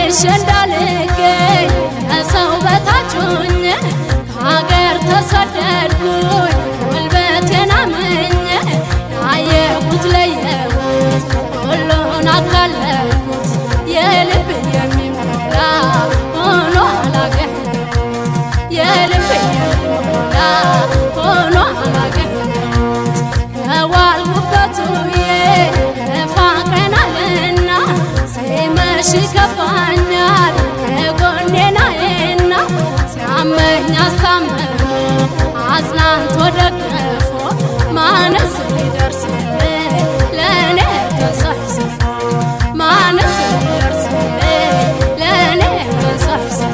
ተመልሼ እንዳልገኝ ከሰው በታች ሆኜ ከሀገር ተሰደድኩኝ ጉልበቴን አምኜ ያየሁት ለየሁት ሁሉን አካለልኩት የልብ የሚሞላ ሆኖ አላገኘሁት የልብ የሚሞላ ሆኖ አላገኘሁት የዋልኩበት ውዬ ፋቀናልና ሲመሽ ይከፋኛል የጎኔናዬና ሲያመኝ አስታምሞ አጽናንቶ ደግፎ ማነስ ሊደርስልኝ ለእኔ ተሰብስቦ ማነስ ሊደርስልኝ ለእኔ ተሰብስቦ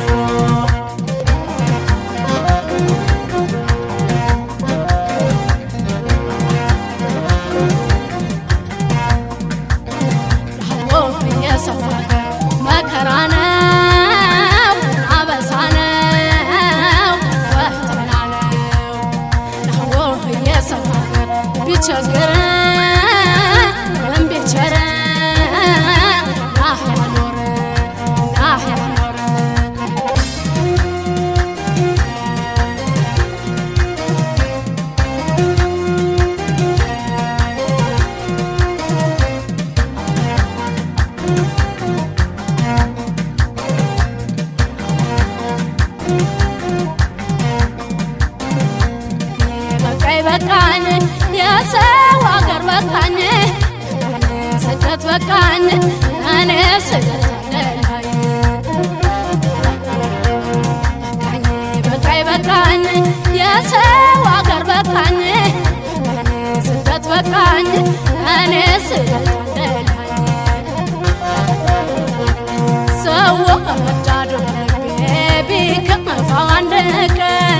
የሰው ሀገር መከራ ነው፣ አበሳ ነው፣ ፈተና ነው። ናዎ የሰው ሀገር ቢቸግረን ቢቸረን ናህ ያኖረን ናህ ያኖረን በቃኝ በቃኝ የሰው ሀገር በቃኝ ስደት በቃኝ እኔ ስደት አለላይ በቃኝ በቃኝ የሰው ሀገር በቃኝ እኔ ስደት በቃኝ እኔ ስደት አለላይ ሰው ወዳዱ ልቤ ቢከፋው አንድ ቀን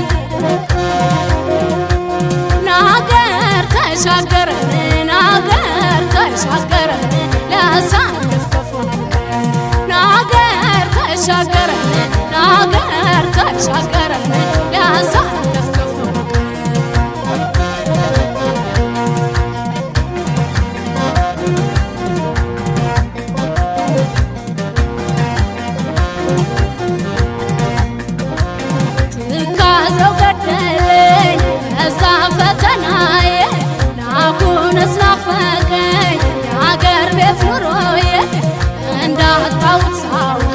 ናገር ተሻገረን ናገር ተሻገረን ሊያሳልፍ ክፉ ቀን ናገር ተሻገረን ናገር ተሻገረን ሊያሳልፍ ክፉ ቀን ትካዘው ገደለኝ እዛ ፈተናዬ ናኩንስ ናፈቀኝ የአገር ቤት ኑሮዬ እንዳጣሁት ሳውቅ